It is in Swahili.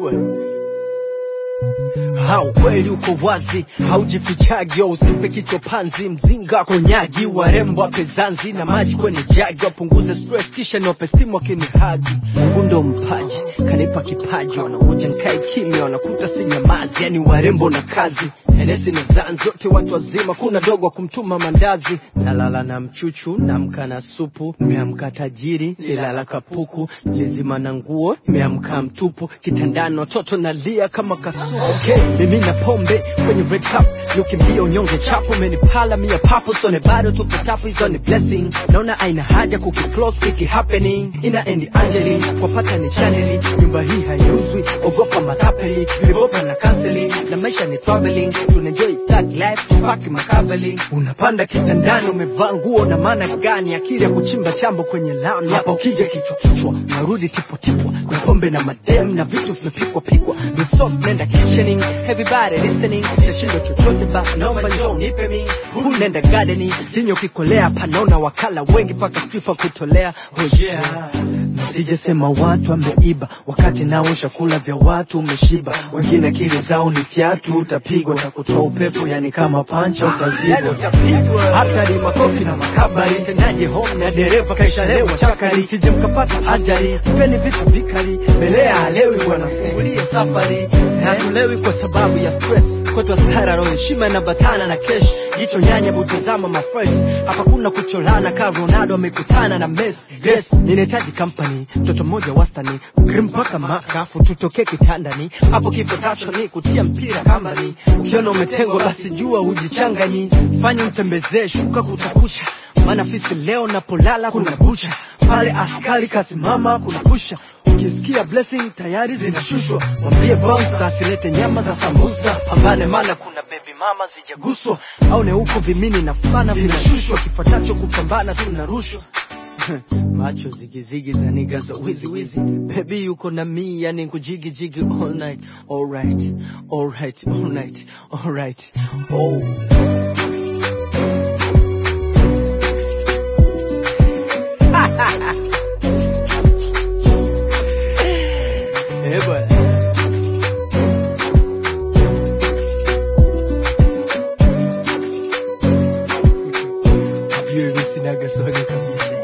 bwana Ha, ukweli uko wazi, haujifichagi, usimpe kichwa panzi, mzinga konyagi, warembo wape zanzi na maji kwenye jagi, wapunguze stress kisha niwape stimu wakinihagi. Mungu ndo mpaji, kanipa kipaji, wanakuja nkae kimya, wanakuta si nyamazi, yani warembo na kazi Enesi na zanzi wote watu wazima, kuna dogo wa kumtuma mandazi. Nalala na mchuchu, namka na supu, nimeamka tajiri, nilala kapuku, nilizima na nguo, nimeamka mtupu, kitandani watoto nalia kama kasuku. Okay, mimi na pombe kwenye red cup, niukimbia unyonge chapo, umenipala mia papo, sone bado tupo tapu, hizo ni blessing. Naona aina haja kuki close kiki happening, ina endi Angeli, wapata ni chaneli, nyumba hii haiuzwi, ogopa matapeli, vilibopa na counseling, na maisha ni traveling, tunaenjoy thug life, tupaki makaveli. Unapanda kitandani, umevaa nguo na maana gani? Akili ya kuchimba chambo kwenye lami, hapa ukija kichwa kichwa, narudi tipo tipo, kuna pombe na madem na vitu vimepikwa pikwa, ni sauce nenda kitchening, everybody listening, tashindo chochote basi, naomba njoo nipe mi, huu nenda gardening, kinyo kikolea, panaona wakala wengi paka FIFA kutolea, oh yeah Sijesema watu ameiba wakati nao chakula vya watu umeshiba, wengine akili zao ni fyatu, utapigwa na kutoa upepo, yani kama pancha utazibwa, hata ni makofi na makabari, tendaje home na dereva kaishalewa chakari, sije mkapata ajali, mpeni vitu vikali, belea halewi bwana, fungulie safari, hatulewi kwa sababu ya stress, kwetu hasara roho, heshima inabatana na kesh, jicho nyanya butazama mafresh, hapa kuna kucholana ka Ronaldo amekutana na Messi, yes, ninahitaji company, mtoto mmoja wastani, ukrim mpaka makafu, tutokee kitandani, hapo kifo tacho ni kutia mpira kambani, ukiona umetengwa basi jua hujichanganyi, fanya mtembezee shuka kutakusha, maana fisi leo napolala kuna bucha, pale askari kasimama kuna pusha ukisikia blessing tayari zinashushwa, mwambie bouncer asilete nyama za sambusa, pambane mana kuna baby mama zijaguswa, au ne huko vimini na fana vinashushwa, kifuatacho kupambana tunarushwa macho zigizigi za niga za wizi wizi baby yuko na mi yani kujigi jigi all night alright alright alright alright oh Eh, bwana. Vyo hivi sinaga swaga kabisa